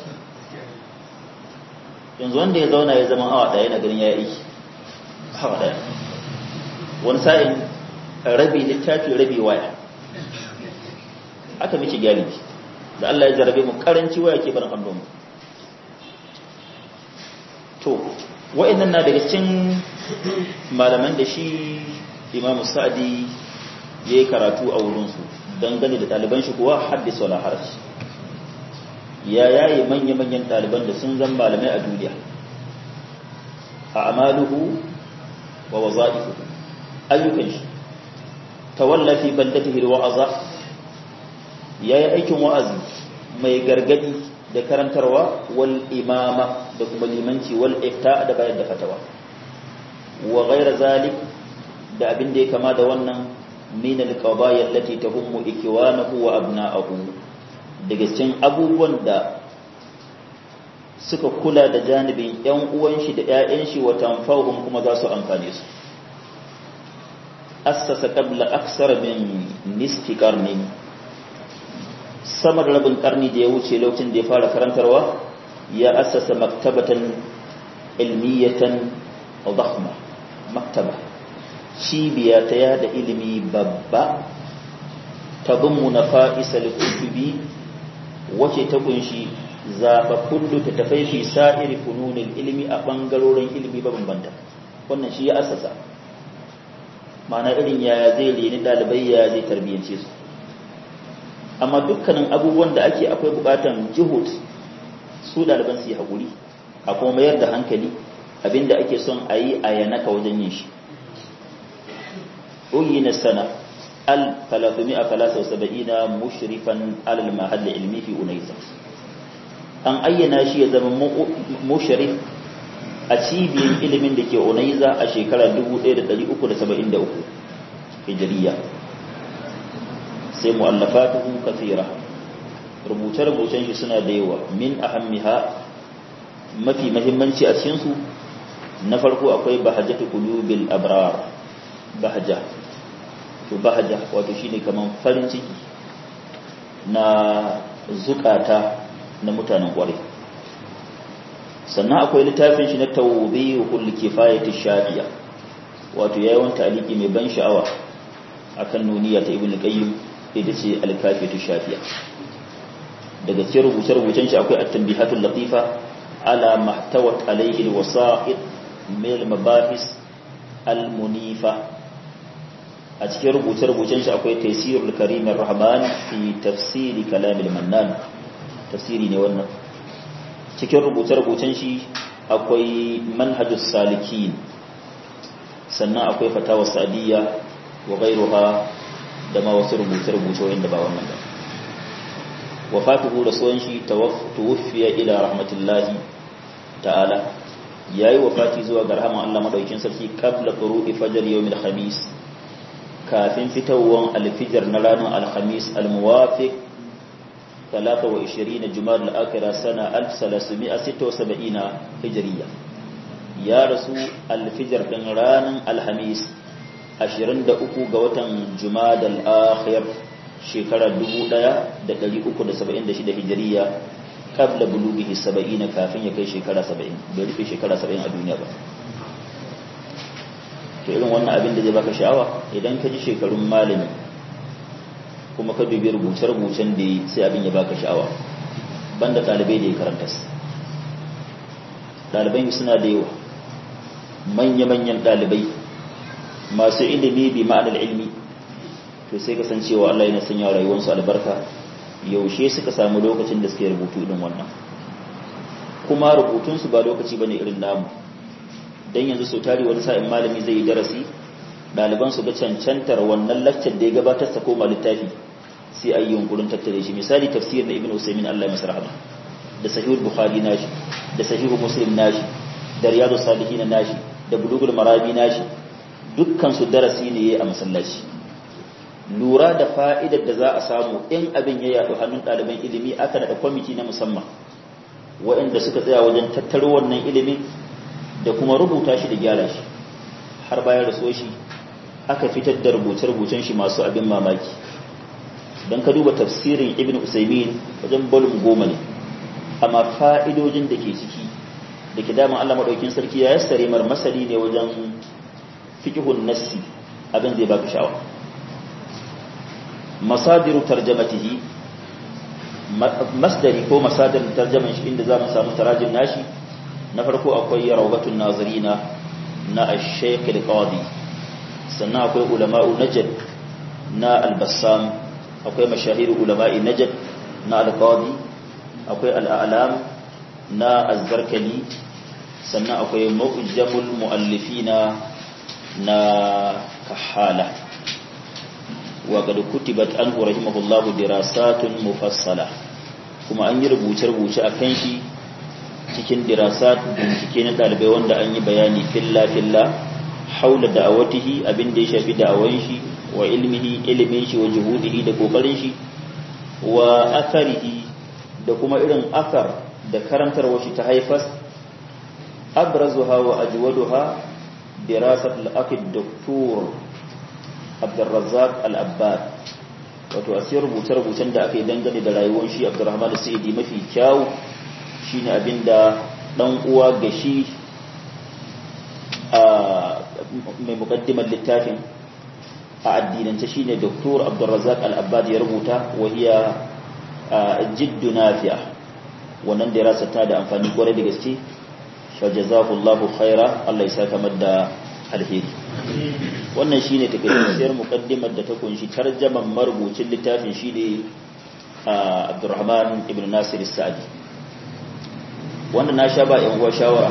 S1: yanzu wanda ya zauna ya zama awa daya na ganin ya yi awa daya wani sa'in rabi littafi rabi waya aka miki galibi da Allah ya jarabe mu karanci waya ke barin hannun mu to wa'annan na daga cikin malaman da shi Imam Sa'di yayi karatu a wurin su dangane da ɗaliban shi kuwa haddis wala haraj ya yayi manya-manyan ɗaliban da sun zan malamai a duniya a amaluhu wa waza'ifuhu ayyukan shi tawalla fi baldatihi alwa'aza yayi aikin wa'azi mai gargadi da karantarwa wal imama da kuma limanci wal ifta da bayar da fatawa wa ghayra zalik da abin da ya kama da wannan min alqadaya allati tahummu ikwanahu wa abna'ahu daga cikin abubuwan da suka kula da janibin ‘yan uwan shi da ‘ya'yan shi wa tanfahun kuma za su amfane su assasa qabla aksar min nisfi karni samar rabin karni da ya wuce lokacin da ya fara karantarwa ya assasa maktabatan ilmiyatan dhahma maktaba cibiya ta yada ilimi babba ta bin nafa'isal kutubi wace ta kunshi zaɓaɓɓun littattafai fi sa'iri fununin ilimi a ɓangarorin ilimi mabambanta wannan shi ya asasa mana irin yaya zai reni ɗalibai ya zai tarbiyyance su amma dukkanin abubuwan da ake akwai buƙatan jihud su ɗaliban su yi haƙuri a kuma mayar da hankali abinda ake son a yi a yanaka wajen yin shi na sana al 373 mushrifan alal mahalli ilmi fi unaiza an ayyana shi ya zama musharif a cibiyar ilimin da ke onaiza a shekarar 1373 hijiriya sai mu'allafatuhu kathira rubuce-rubucen shi suna da yawa min ahammiha mafi mahimmanci a cikinsu na farko akwai bahajatu qulubil abrar bahaja to bahaja wato shine kaman farin ciki na zukata na mutanen kwarai sannan akwai littafin shi na tawbihul kifayati shafiya wato yayin taliki mai ban sha'awa akan nuniya ta ibnu qayyim ita ce al-kafiyatu shafiya daga cikin rubuce-rubucen shi akwai at-tanbihatul latifa ala mahtawat alayhi al-wasa'id min al-mabahis al-munifa a cikin rubuce-rubucen shi akwai taysirul karim ar-rahman fi tafsiri kalam al-mannan tafsiri ne wannan cikin rubuce-rubucen shi akwai manhajus salikin sannan akwai fatawa sa'diyya wa ghayruha da ma wasu rubuce-rubuce wanda ba wannan ba wafatuhu rasuwan shi tuwaffiya ila rahmatullahi ta'ala yayi wafati zuwa ga rahman Allah madaukin sarki qabla quru'i fajr yawmil khamis kafin fitawan alfijar na ranar alhamis almuwafiq 23 jumar al'akira sana 1376 hijiriya ya rasu alfijar ɗin ranar alhamis 23 ga watan jumar al'akhir shekarar 1376 hijiriya kabla bulugihi 70 kafin ya kai shekara 70 bai rufe shekara 70 a duniya ba to irin wannan abin da zai baka sha'awa idan ka ji shekarun malami kuma ka dubi rubuce-rubucen da yi sai abin ya baka sha'awa banda ɗalibai da ya karanta su ɗalibai suna da yawa manya-manyan ɗalibai masu ilimi bi ma'anar ilmi to sai kasancewa Allah yana sanya rayuwarsu albarka yaushe suka samu lokacin da suke rubutu irin wannan kuma rubutunsu ba lokaci bane irin namu dan yanzu so tari wani sa'in malami zai yi darasi ɗaliban su ga cancantar wannan laccar da ya gabatar ta koma littafi sai a yi yunkurin tattare shi misali tafsir na ibn usaimin allah masu rahama da sahihul bukhari nashi da sahihul muslim nashi da riyadu salihin nashi da bulugul marabi nashi dukkan su darasi ne a masallaci lura da fa'idar da za a samu in abin ya yaɗu hannun ɗaliban ilimi aka daɗa kwamiti na musamman waɗanda suka tsaya wajen tattaro wannan ilimin da kuma rubuta shi da gyara shi har bayan raso shi aka fitar da rubuce-rubucen shi masu abin mamaki don ka duba tafsirin ibn usaimin wajen bolum goma ne amma fa'idojin da ke ciki da ke daman allah maɗaukin sarki ya yassare mar masali ne wajen fikihun nassi abin zai baka sha'awa masadiru tarjamatihi masdari ko masadirin tarjaman shi inda za mu samu tarajin nashi na farko akwai rawgatun nazirina na ash-shaykh al-qadi sannan akwai ulama'u najd na al-bassam akwai mashahir ulama'i najd na al-qadi akwai al-a'lam na az-zarkali sannan akwai mu'jamul mu'allifina na kahala wa qad kutibat anhu rahimahullahu dirasatun mufassala kuma an yi rubuce-rubuce akan shi cikin dirasat bincike na dalibai wanda an yi bayani filla-filla haula da'awatihi abin da ya shafi da'awan shi wa ilmihi ilimin shi wa juhudihi da kokarin shi wa atharihi da kuma irin athar da karantarwa shi ta haifas abrazuha wa ajwaduha dirasat al-akid doktor Abdurrazzaq al-Abbad wato asir rubuce-rubucen da aka yi dangane da rayuwar shi Abdurrahman al-Sa'idi mafi kyau shine abinda dan uwa ga shi mai mukaddimar littafin a addinance shine Dr. Abdurrazzaq Al-Abbad ya rubuta wahiya jiddu nafi'a wannan da ya rasa ta da amfani kwarai da gaske fa jazakallahu khaira Allah ya saka madda alheri wannan shine takaitacciyar mukaddimar da ta kunshi tarjaman marubucin littafin shine Abdurrahman ibn Nasir Sa'di wannan na sha ba yan uwa shawara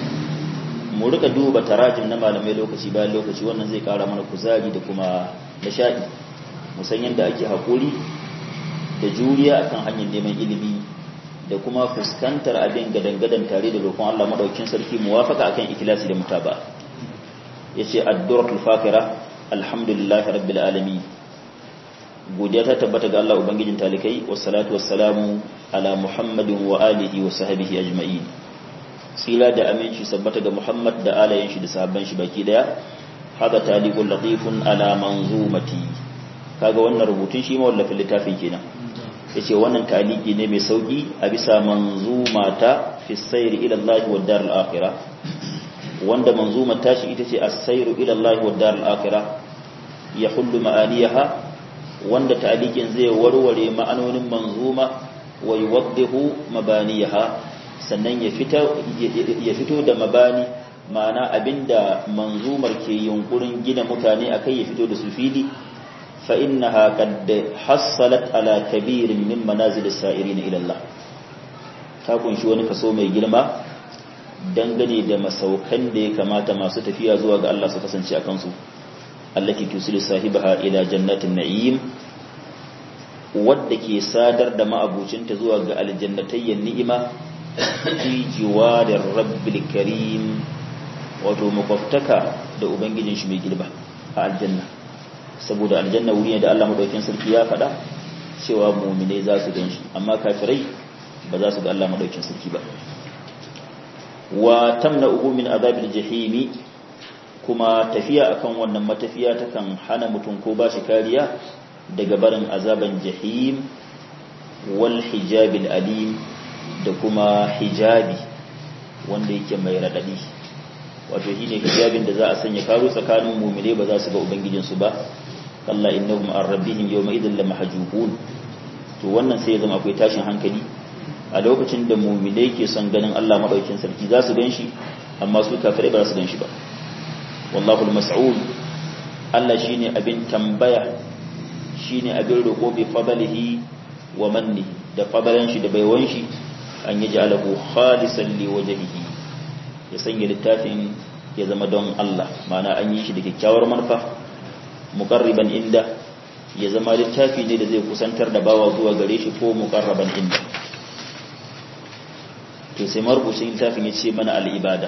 S1: mu rika duba tarajin na malamai lokaci bayan lokaci wannan zai kara mana kuzari da kuma nishadi musan yadda ake hakuri da juriya akan hanyar neman ilimi da kuma fuskantar abin gadan-gadan tare da roƙon Allah madaukakin sarki muwafaka akan ikhlasi da mutaba yace ad-duratul fakira alhamdulillahi rabbil alamin godiya ta tabbata ga Allah ubangijin talikai wassalatu wassalamu ala muhammadin wa alihi wa sahbihi ajma'in tsira da aminci sabbata ga Muhammad da alayen shi da sahabban shi baki daya haka taliqul latifun ala manzumati kaga wannan rubutun shi ma wallafin littafin kenan yace wannan taliki ne mai sauki a bisa manzumata fi sayr ila Allah wa dar al-akhirah wanda manzumar tashi ita ce as-sayr ila Allah wa dar al-akhirah yahullu ma'aniyaha wanda talikin zai warware ma'anonin manzuma wa yuwaddihu mabaniyaha sannan ya fito da mabani ma'ana abinda manzumar ke yunkurin gina mutane akai ya fito da su fili fa innaha qad hassalat ala kabirin min manazil as-sa'irin ila Allah ta kunshi wani kaso mai girma dangane da masaukan da ya kamata masu tafiya zuwa ga Allah su kasance a kansu allati tusilu sahibaha ila jannatin na'im wadda ke sadar da ma'abucinta zuwa ga aljannatayyan ni'ima fi jiwarin rabbil karim wato makwabtaka da ubangijin shi mai girba a aljanna saboda aljanna wuri ne da Allah madaukakin sarki ya faɗa cewa mu'mine za su gan shi amma kafirai ba za su ga Allah madaukakin sarki ba wa tamna ugu min azabil jahimi kuma tafiya akan wannan matafiya takan hana mutum ko ba shi kariya daga barin azaban jahim wal hijabil alim da kuma hijabi wanda yake mai radadi wato shine hijabin da za a sanya karo tsakanin mu'mine ba za su ga ubangijinsu ba kalla innahum an rabbihim yawma idhil lamahjubun to wannan sai ya zama akwai tashin hankali a lokacin da mu'mine ke son ganin Allah madaukakin sarki za su ganshi amma su kafirai ba za su ganshi ba wallahu al-mas'ul Allah shine abin tambaya shine abin roƙo bi fadlihi wa manni da fadalan shi da baiwan shi an yi ja'alahu khalisan li wajhihi ya sanya littafin ya zama don Allah mana an yi shi da kyakkyawar manufa muqarriban inda ya zama littafi ne da zai kusantar da bawa zuwa gare shi ko muqarraban inda to sai marubucin littafin ya ce mana al-ibada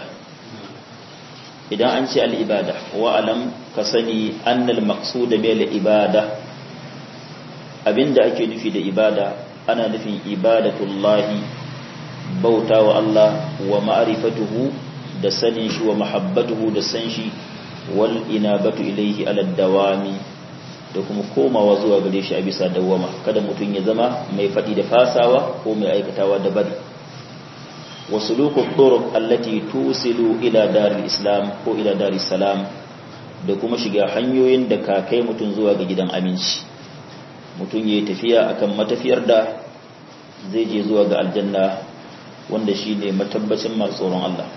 S1: idan an ce al-ibada wa alam ka sani annal maqsud bil ibada abinda ake nufi da ibada ana nufin ibadatullahi bauta wa Allah wa ma'rifatuhu da sanin shi wa mahabbatuhu da san shi wal inabatu ilaihi ala dawami da kuma komawa zuwa gare shi a bisa dawama kada mutum ya zama mai faɗi da fasawa ko mai aikatawa da bari wa suluku turuq allati tusilu ila daril islam ko ila daris salam da kuma shiga hanyoyin da ka kai mutum zuwa ga gidan aminci mutum yayi tafiya akan matafiyar da zai je zuwa ga aljanna wanda shine matabbacin masu tsoron Allah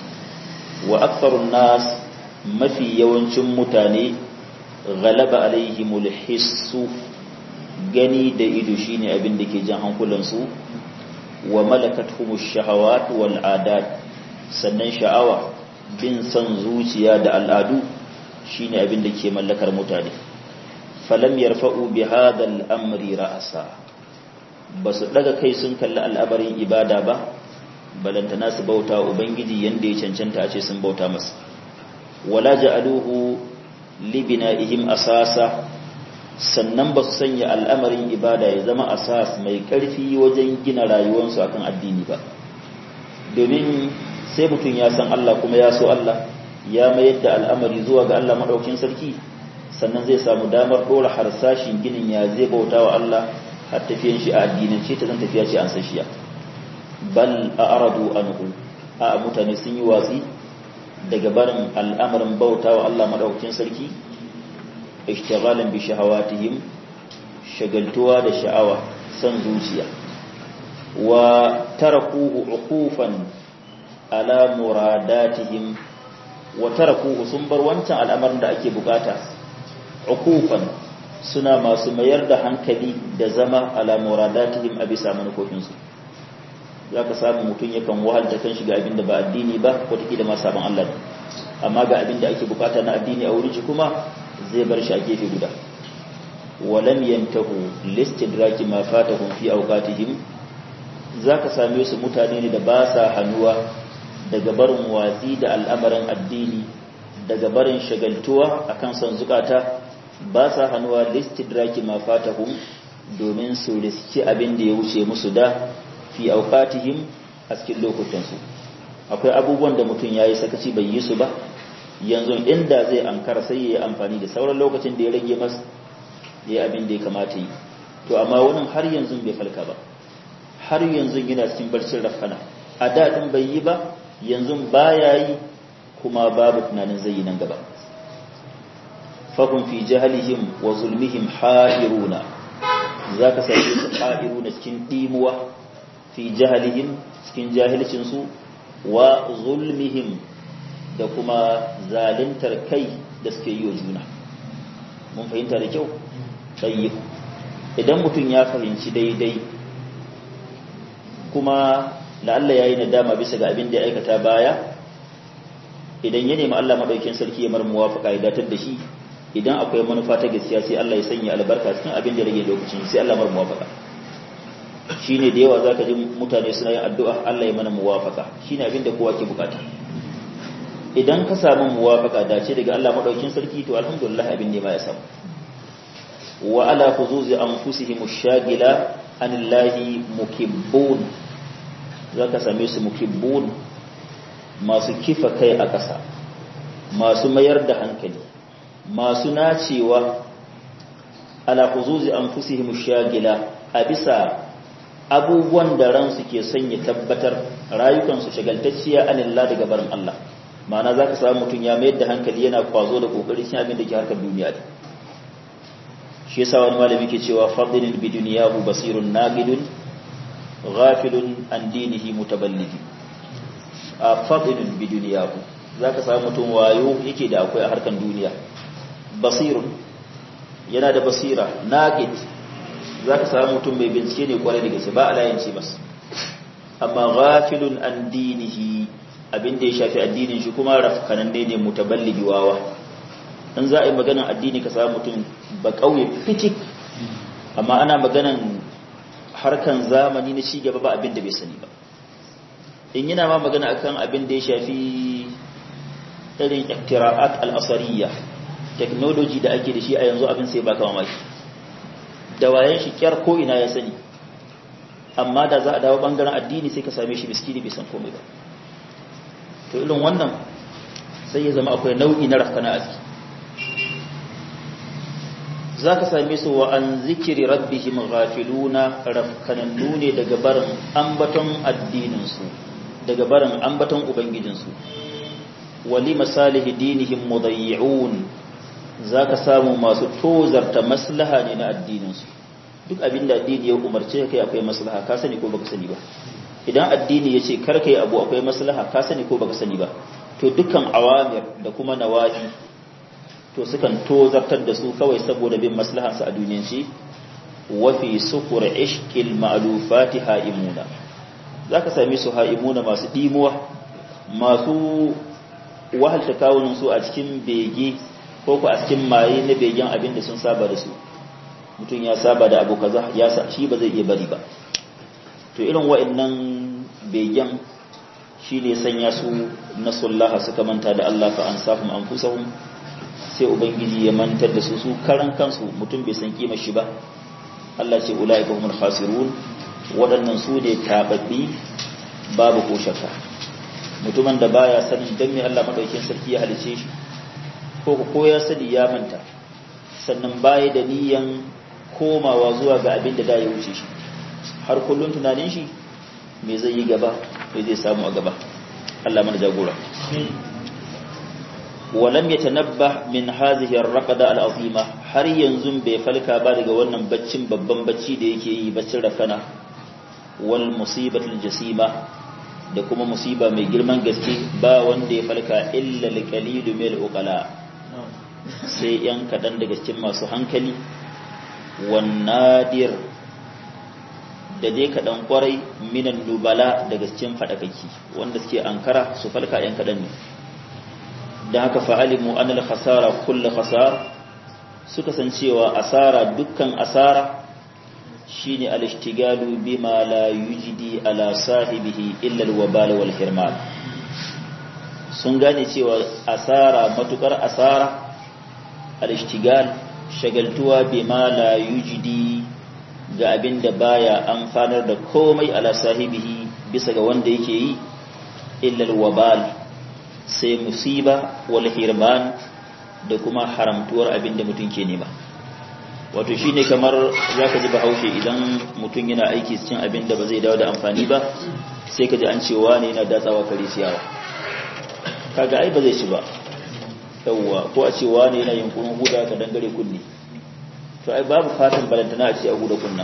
S1: wa aktharun nas mafi yawancin mutane galaba alaihimul hissu gani da ido shine abin da ke jan hankulansu wa malakatuhumush shahawat wal adat sannan sha'awa bin san zuciya da al'adu shine abin da ke mallakar mutane falam yarfa'u bi hadha amri ra'asa basu daga kai sun kalli al'abarin ibada ba balantana su bauta ubangiji yanda ya cancanta a ce sun bauta masa wala ja'aluhu libina'ihim asasa sannan ba su sanya al'amarin ibada ya zama asas mai ƙarfi wajen gina rayuwarsu akan addini ba domin sai mutum ya san Allah kuma ya so Allah ya mayar da al'amari zuwa ga Allah maɗaukin sarki sannan zai samu damar ɗora harsashin ginin ya zai bauta wa Allah har tafiyan shi a addinance ta zan tafiya ce an sashiya bal a aradu anhu a mutane sun yi watsi daga barin al'amarin bauta wa Allah maɗaukin sarki ishtighalan bi shahawatihim shagaltuwa da sha'awa san zuciya wa tarakuhu uqufan ala muradatihim wa tarakuhu sun bar wancan al'amarin da ake bukata uqufan suna masu mayar da hankali da zama ala muradatihim a bisa manufofinsu za ka samu mutum yakan wahalta kan shiga abin da ba addini ba wataƙila ma sabon Allah amma ga abin da ake bukata na addini a wurin shi kuma zai bar shi a gefe guda walam yantahu listidraki ma fatahum fi awqatihim zaka same su mutane ne da ba sa hanuwa daga barin watsi da al'amarin addini daga barin shagaltuwa akan son zukata ba sa hanuwa listidraki ma fatahum domin su riski abin da ya wuce musu da fi awqatihim a cikin lokutansu akwai abubuwan da mutum yayi sakaci bai yi su ba yanzu inda zai ankara sai ya yi amfani da sauran lokacin da ya rage masa ya yi abin da ya kamata yi to amma wani har yanzu bai falka ba har yanzu yana cikin barcin rafkana a daɗin bai yi ba yanzu ba ya yi kuma babu tunanin zai yi nan gaba fakun fi jahalihim wa zulmihim ha'iruna za ka same su ha'iruna cikin ɗimuwa fi jahalihim cikin jahilcinsu wa zulmihim da kuma zalintar kai da suke yi wa juna mun fahimta da kyau tsayi idan mutum ya fahimci daidai kuma la'alla ya yi nadama bisa ga abin da ya aikata baya idan ya nemi Allah maɗaukin sarki ya marmuwa faƙa ya datar da shi idan akwai manufa ta gaskiya sai Allah ya sanya albarka cikin abin da rage lokacin sai Allah marmuwa faƙa shi ne da yawa za ka ji mutane suna yin addu'a Allah ya mana muwafaka shi ne abin da kowa ke bukata idan ka samu muwafaka dace daga Allah madaukin sarki to alhamdulillah abin ne ma ya samu wa ala khuzuzi anfusihim ash-shagila anillahi mukibbun zaka same su mukibbun masu kifa kai a ƙasa masu mayar da hankali masu nacewa ala khuzuzi anfusihim ash-shagila a bisa abubuwan da ransu ke son ya tabbatar rayukansu shagaltacciya anillah daga barin Allah ma'ana za ka samu mutum ya mayar da hankali yana kwazo da kokari shi abin da ke harkar duniya da shi yasa wani malami ke cewa fadilin bi duniyahu basirun naqidun ghafilun an dinihi mutaballidi a fadilin bi duniyahu za ka samu mutum wayo yake da akwai a harkar duniya basirun yana da basira naqid za ka samu mutum mai bincike ne kwarai da gaske ba a layanci masa amma ghafilun an dinihi abin da ya shafi addinin shi kuma rafkanan ne mutaballigi wawa in za a yi maganan addini ka samu mutum ba kauye fitik amma ana maganan harkan zamani na ci gaba ba abin da bai sani ba in yana ma magana akan abin da ya shafi irin iktira'at al-asariyya technology da ake da shi a yanzu abin sai baka mamaki da wayan shi kyar ko ina ya sani amma da za a dawo bangaren addini sai ka same shi miskini bai san komai ba to irin wannan sai ya zama akwai nau'i na rafkana a ciki za ka same su wa an zikiri rabbihim ghafiluna rafkanannu ne daga barin ambaton addininsu daga barin ambaton ubangijinsu wali masalihi dinihim mudayyi'un za ka samu masu tozarta maslaha ne na addininsu duk abin da addini ya umarce kai akwai maslaha ka sani ko baka sani ba idan addini ya ce kar kai abu akwai maslaha ka sani ko baka sani ba to dukkan awamir da kuma nawahi to sukan tozartar da su kawai saboda bin maslahansu a duniyan shi wa fi sukur ishqil ma'lufati haimuna zaka same su haimuna masu dimuwa masu wahalta kawunan su a cikin bege ko ku a cikin maye na begen abin da sun saba da su mutum ya saba da abu kaza ya sa shi ba zai iya bari ba to irin wa'annan begen shi ne sanya su nasullaha suka manta da Allah fa ansahum anfusahum sai ubangiji ya mantar da su su karan kansu mutum bai san kima shi ba Allah ce ulaika humul khasirun waɗannan su ne tababbi babu ko shakka mutumin da baya sanin dan me Allah madaukakin sarki ya halice shi ko ko ya sani ya manta sannan baya da niyan komawa zuwa ga abin da da ya wuce shi har kullun tunanin shi me zai yi gaba me zai samu a gaba Allah mana jagora walam yatanabba min hadhihi ar-raqada al-azima har yanzu bai falka ba daga wannan baccin babban bacci da yake yi baccin rafana wal musibatul jasima da kuma musiba mai girman gaske ba wanda ya falka illa al-qalilu min uqala sai yan kadan daga cikin masu hankali wan nadir da dai kadan kwarai minan nubala daga cikin fadakaki wanda suke ankara su falka yan kadan ne da haka fa'alimu an al-khasara kullu khasar suka san cewa asara dukkan asara shine al-ishtigalu bima la yujdi ala sahibihi illa al-wabal wal hirman sun gane cewa asara matukar asara al-ishtigal shagaltuwa bima la yujdi ga abinda baya amfanar da komai ala sahibihi bisa ga wanda yake yi illa al-wabal sai musiba wal hirman da kuma haramtuwar abin da mutum ke nema wato shine kamar zaka ji bahaushe idan mutum yana aiki cikin abin da ba zai dawo da amfani ba sai ka ji an cewa ne yana datsawa kare ciyawa kaga ai ba zai ci ba yawwa ko a cewa ne yana yin kunun huda ka dangare kunne to ai babu fatan balantana a ce a huda kunna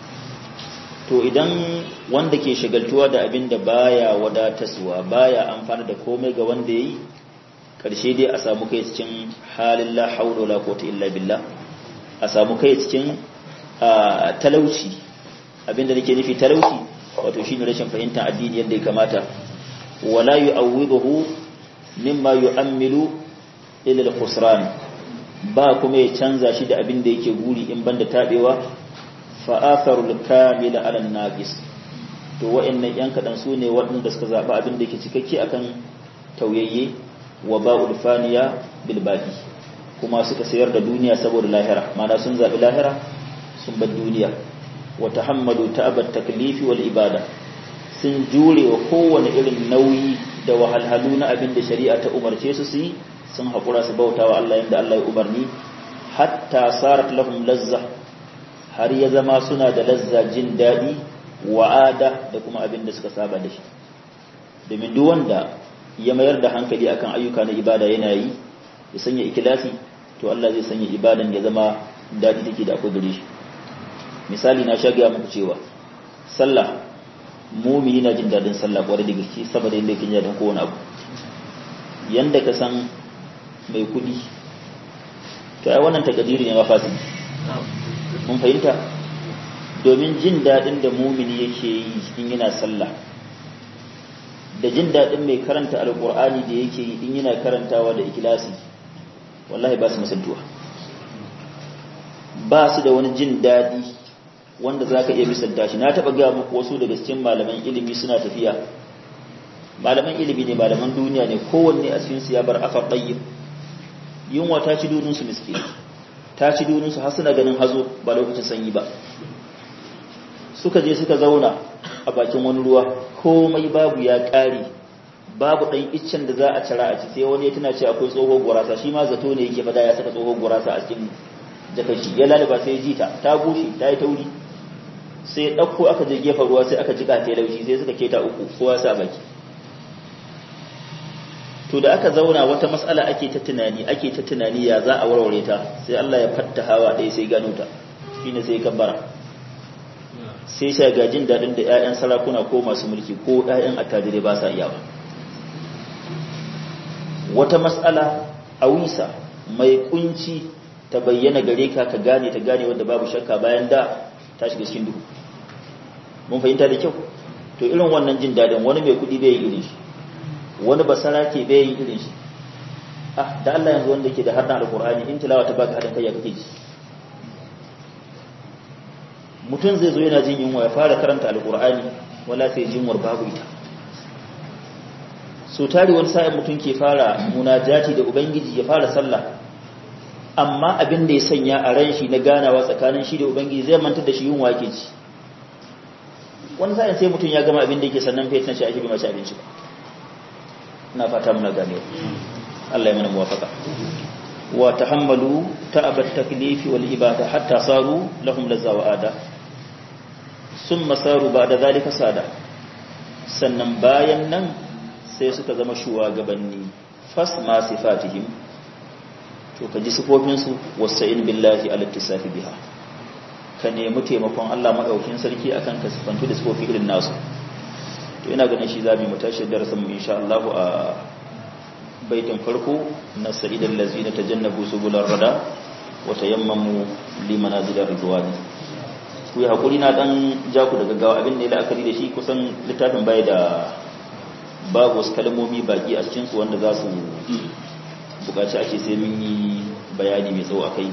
S1: to idan wanda ke shagaltuwa da abin da baya wadataswa baya amfana da komai ga wanda yayi karshe dai a samu kai cikin halin la haula wala quwwata illa billah a samu kai cikin talauci abinda nake nufi talauci wato shine rashin fahimtar addini yadda ya kamata wala yu'awwiduhu mimma yu'ammilu ila al-khusran ba kuma ya canza shi da abin da yake guri in banda tabewa fa'atharul kamila ala naqis to wa'annan yan kadan su ne waɗanda suka zaba abin da yake cikakke akan tauyayye wa ba'ul faniya bil baqi kuma suka sayar da duniya saboda lahira mana sun zabi lahira sun bar duniya wa tahammadu ta'abat taklifi wal ibada sun jure wa kowane irin nauyi da wahalhalu na abin da shari'a ta umarce su su yi sun haƙura su bautawa Allah yadda Allah ya umarni hatta sarat lahum lazza har ya zama suna da lazza jin daɗi wa'ada da kuma abin da suka saba da shi domin duk wanda ya mayar da hankali akan ayyuka na ibada yana yi ya sanya ikilasi to Allah zai sanya ibadan ya zama daɗi take da akwai gare shi misali na sha gaya muku cewa sallah mumini na jin daɗin sallah kwarai da gaske saboda yadda yake jin daɗin kowane abu yanda ka san mai kuɗi to ai wannan takadiri ne mafasi mun fahimta domin jin daɗin da mumini yake yi in yana sallah da jin daɗin mai karanta alƙur'ani da yake yi in yana karantawa da ikilasi wallahi ba su misaltuwa ba su da wani jin daɗi wanda za ka iya misalta shi na taɓa gaya muku wasu daga cikin malaman ilimi suna tafiya malaman ilimi ne malaman duniya ne kowanne a cikinsu ya bar afa ɗayyib yunwa ta ci dudunsu miskini ta ci duninsu har suna ganin hazo ba lokacin sanyi ba suka je suka zauna a bakin wani ruwa komai babu ya ƙare babu ɗan iccen da za a cira a ci sai wani ya tuna ce akwai tsohon gurasa shi ma zato ne yake fada ya saka tsohon gurasa a cikin jakashi ya lalaba sai ya ji ta ta bushe ta yi tauri sai ya ɗauko aka je gefen ruwa sai aka jika ta laushi sai suka keta uku kowa sa baki to da aka zauna wata matsala ake ta tunani ake ta tunani ya za a warware ta sai Allah ya fatta hawa ɗaya sai gano ta shine sai kabbara sai sha gajin daɗin da 'ya'yan sarakuna ko masu mulki ko 'ya'yan attajirai ba sa iyawa wata matsala a wisa mai kunci ta bayyana gare ka ka gane ta gane wanda babu shakka bayan da ta shiga cikin duhu mun fahimta da kyau to irin wannan jin daɗin wani mai kuɗi bai yi irin shi wani basara ke bai yi irin shi ah da Allah yanzu wanda yake da harna alqur'ani in tilawa ta baka hadin kai ya kake ji mutum zai zo yana jin yunwa ya fara karanta alqur'ani wala sai jinwar babu ita so tari wani sa'in mutum ke fara munajati da ubangiji ya fara sallah amma abin da ya sanya a ran shi na ganawa tsakanin shi da ubangiji zai manta da shi yunwa ke ci wani sa'in sai mutum ya gama abin da yake sannan fetan shi ake bi mace abinci ba ina fata muna gane Allah ya mana muwafaka wa tahammalu ta'abat taklifi wal ibada hatta saru lahum lazza wa ada summa saru ba'da zalika sada sannan bayan nan sai suka zama shugabanni fas ma sifatihim to ka ji sifofin su wasa'in billahi ala tisafi biha ka nemi taimakon Allah madaukin sarki akan ka sifantu da sifofi irin nasu to ina ganin shi zamu mu tashi darasin mu insha Allah a baitin farko na sa'idal lazina tajannabu subular rada wa tayammamu limanazil ridwani ku yi hakuri na dan ja ku daga gawa abin da ya la'akari da shi kusan littafin bai da babu wasu kalmomi baki a cikin su wanda za su bukaci ake sai mun yi bayani mai tsawo akai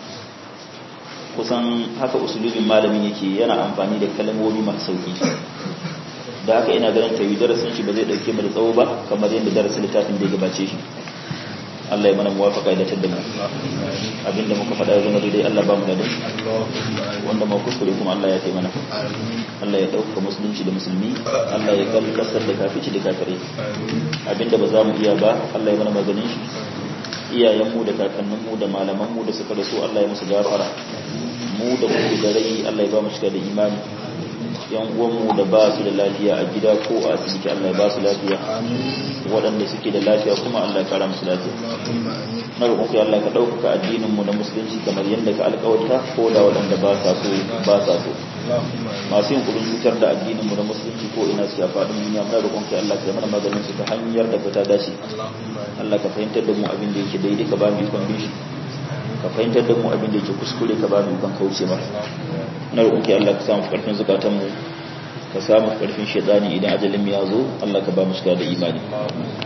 S1: kusan haka usulubin malamin yake yana amfani da kalmomi masu sauki da haka ina ganin tawi darasin shi ba zai dauke mu da tsawo ba kamar yadda darasin littafin da ya gabace shi Allah ya mana muwafaka da tadda mu abinda muka faɗa zama daidai Allah ba mu da wanda ma kuskure kuma Allah ya taimana Allah ya dauka musulunci da musulmi Allah ya kalkasar da kafici da kafirai abinda ba za mu iya ba Allah ya mana maganin shi iyayenmu da kakanninmu da malamanmu da suka rasu Allah ya musu gafara mu da mu da rai Allah ya ba mu shiga da imani yan uwanmu da ba su da lafiya a gida ko a asibiti Allah ya ba su lafiya waɗanda suke da lafiya kuma Allah ya kara musu lafiya na roƙon ku Allah ka ɗaukaka addinin mu na musulunci kamar yadda ka alƙawarta ko da waɗanda ba sa so ba sa so masu yin kudin cutar da addinin mu na musulunci ko ina su ya faɗin duniya muna roƙon ku Allah ka mana maganin su ta hanyar da fita dace Allah ka fahimtar da mu abin da yake daidai ka ba mu ikon bin shi ka fahimtar da mu abin da yake kuskure ka ba mu ikon kauce ba na roƙonki Allah ka samu ƙarfin zukatanmu ka samu ƙarfin shaidani idan ajalin ya zo Allah ka ba mu shiga da imani